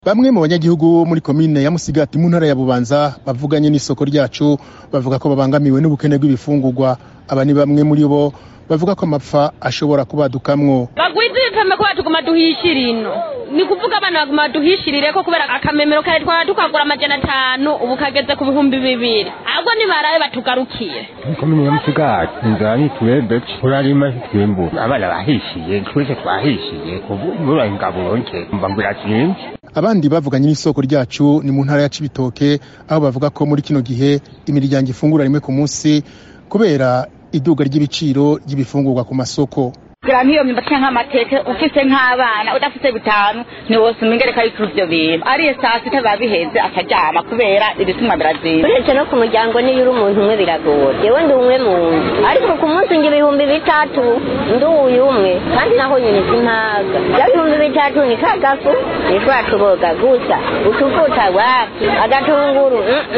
Bamwe mu banyagihugu muri komine ya Musigati mu ntara ya Bubanza bavuganye n'isoko ryacu bavuga ko babangamiwe n'ubukene bw'ibifungurwa aba ni bamwe muri bo bavuga ko amapfa ashobora kubadukamwo bagwize ibipeme kubera tuguma duhishira ino ni kuvuga abana baguma duhishirire ko kubera akamemero kare twara tukagura amajana atanu ubu kageze ku bihumbi bibiri ahubwo nibarabe batugarukire komine ya Musigati inzara ni twebwe turarima twimbu abana bahishiye twese twahishiye kubura ingaburo nke mba ngwira zimvye abandi bavuganye n'isoko ryacu ni mu ntara ya Cibitoke aho bavuga ko muri kino gihe imiryango ifungura rimwe ku munsi kubera iduga ry'ibiciro ry'ibifungurwa ku masoko kugira nk'iyo myumbati canke amateke ufise nk'abana udafise bitanu ntiwosuma ingereka y'ikuru ivyo bintu ariye saa sita biba biheze akaryama kubera ibituma birazimba uretse no ku muryango niyo uri umuntu umwe biragoye jewe ndi umwe mu nzu ariko ku munsi ngira ibihumbi bitatu ndi uyu umwe kandi naho nyine simpaga vya bihumbi bitatu ni kagafu nitwa tuboga gusa utuvuta wapi agatunguru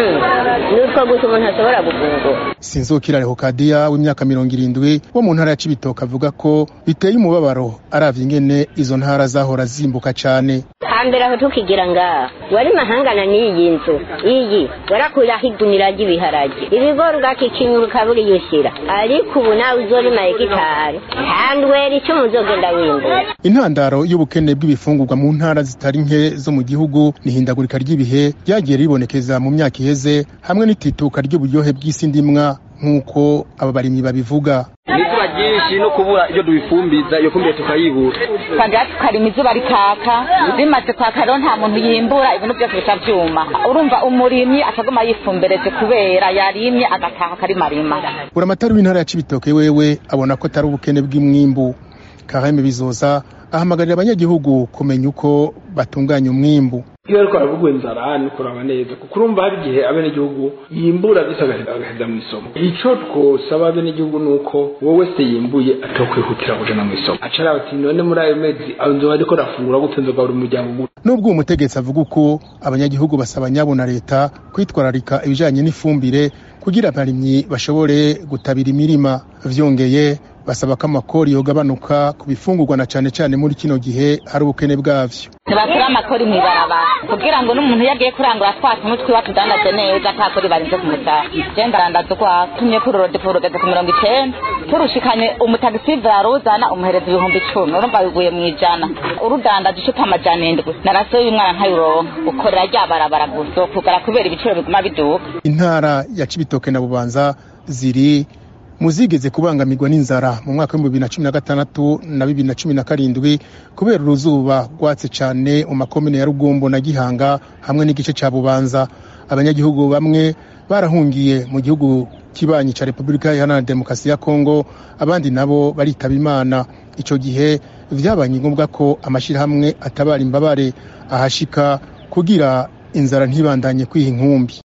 nutwo gusa umuntu ashobora gufungura Sinzokira Rehokadiya w'imyaka mirongo irindwi wo mu ntara ya Cibitoke avuga ko biteye umubabaro aravye ingene izo ntara zahora zimbuka cane hambere aho tukigira ngaha wari mahangana n'iyi nzu iyi warakuraho igunira ry'ibiharage ibigori ugakikinyura ukabura iyo ushyira ariko ubu nawe uzorima hegitari handwera icyo muzogenda wimbura intandaro y'ubukene bw'ibifungurwa mu ntara zitari nke zo mu gihugu ni ihindagurika ry'ibihe ryagiye ribonekeza mu myaka iheze hamwe n'itituka ry'uburyohe bw'isi ndimwa nk'uko aba barimyi babivuga izuba ryinshi no kubura iyo dubifumbiza iyo fumbire tukayibura twagera tukarima izuba rikaka rimaze kwaka rero nta muntu yimbura ibintu byose bica vyuma urumva umurimyi acaguma yifumbereje kubera yarimye agataha akarimarima buramatari w'intara ya Cibitoke wewe abona ko atari ubukene bw'imwimbu Kareme Bizoza ahamagarira abanyagihugu kumenya uko batunganya umwimbu iyo ariko aravuga inzara ni kuraba neza kuko urumva hari igihe abenegihugu yimbura bisa agaheza mu isoko ico twosaba abenegihugu ni uko wowe wese yimbuye atokwihutira kujana mu isoko acara ati none muri ayo mezi nzoba ariko rafungura gute nzogaburira umuryango gute nubwo uwo mutegetsi avuga uko abanyagihugu basaba nyabo na leta kwitwararika ibijanye n'ifumbire kugira abarimyi bashobore gutabira imirima vyongeye basaba ko amakori yogabanuka ku bifungurwa na cane cane muri kino gihe hari ubukene bwavyo ntibakura amakori mw'ibarabara kugira ngo n'umuntu iyo agiye kurangura twa tumwe twiwe tudandaze neza atakori barinze kumutaha je ndarandaza ukwako tumye kuri rodepo rugeze ku mirongo icenda turushikanye umutagisive yaruzana umuhereza ibihumbi icumi urumva biguye mw'ijana urudandaje icupa amajana indwi narasiyo y'umwana ntayuronka ukorera rya barabara gusa kugara kubera ibiciro biguma biduka intara ya Cibitoke na Bubanza ziri muzigeze kubangamirwa n'inzara mu mwaka w'ibihumbi bibiri na cumi na gatandatu na bibiri na cumi na karindwi kubera uruzuba rwatse cane mu makomine ya Rugombo na Gihanga hamwe n'igice ca Bubanza abanyagihugu bamwe barahungiye mu gihugu kibanyi ca Repubulika Iharanira Demokarasi ya Kongo abandi nabo baritaba Imana ico gihe vyabanye ngombwa ko amashirahamwe atabara imbabare ahashika kugira inzara ntibandanye kwiha inkumbi